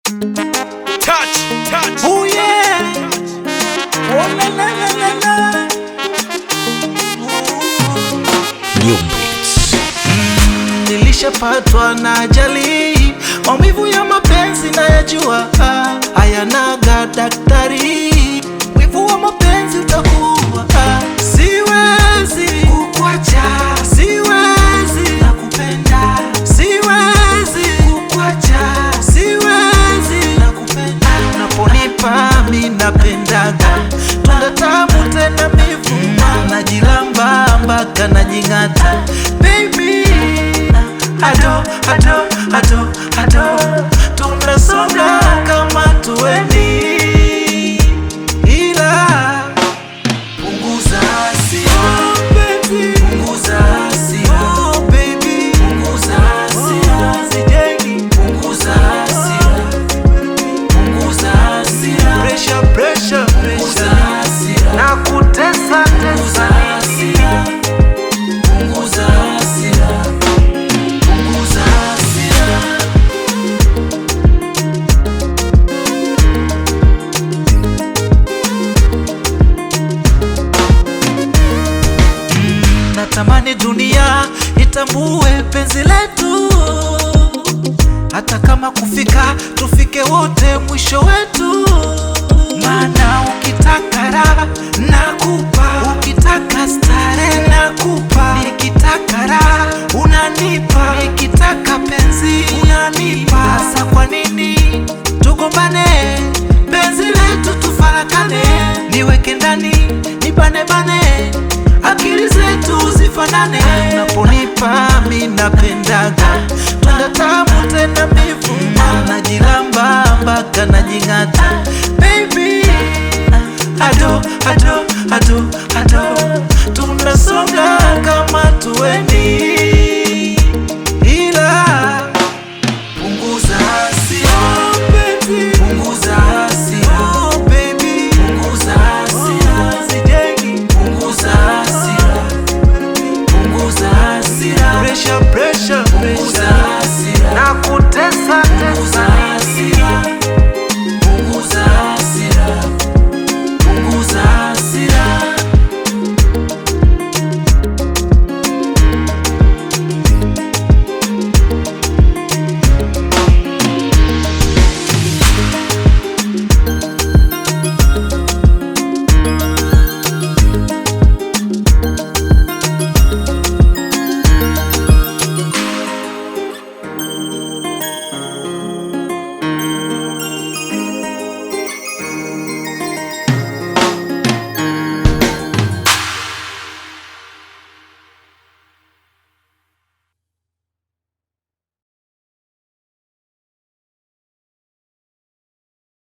Touch, touch. Oh yeah. Oh la la la la la. New beats. Nilishapatwa na ajali, maumivu ya mapenzi nayajua, ah, hayanaga daktari. Wivu wa mapenzi utakuwa, ah, siwezi kukuacha, siwezi nakupenda, siwezi kukuacha, siwezi nakupenda. Unaponipa mi napendaga, tunda tamu tena mivuma, najilamba mpaka najing'ata, baby ado ado ado ado tunasonga kama tuweni ila punguza hasira punguza hasira punguza hasira punguza hasira punguza hasira pressure pressure pressure na kutesa tesa nini punguza hasira punguza hasira natamani dunia itambue penzi letu, hata kama kufika tufike wote mwisho wetu. Maana ukitaka raha nakupa, ukitaka stare nakupa, nikitaka raha unanipa, nikitaka penzi unanipa. Sasa kwa nini tugombane? Penzi letu tufarakane, niweke ndani nibane bane akili zetu zifanane. Unaponipa mi napendaga, tunda tamu tena mivuma, najilamba mpaka najing'ata. Baby, ado ado ado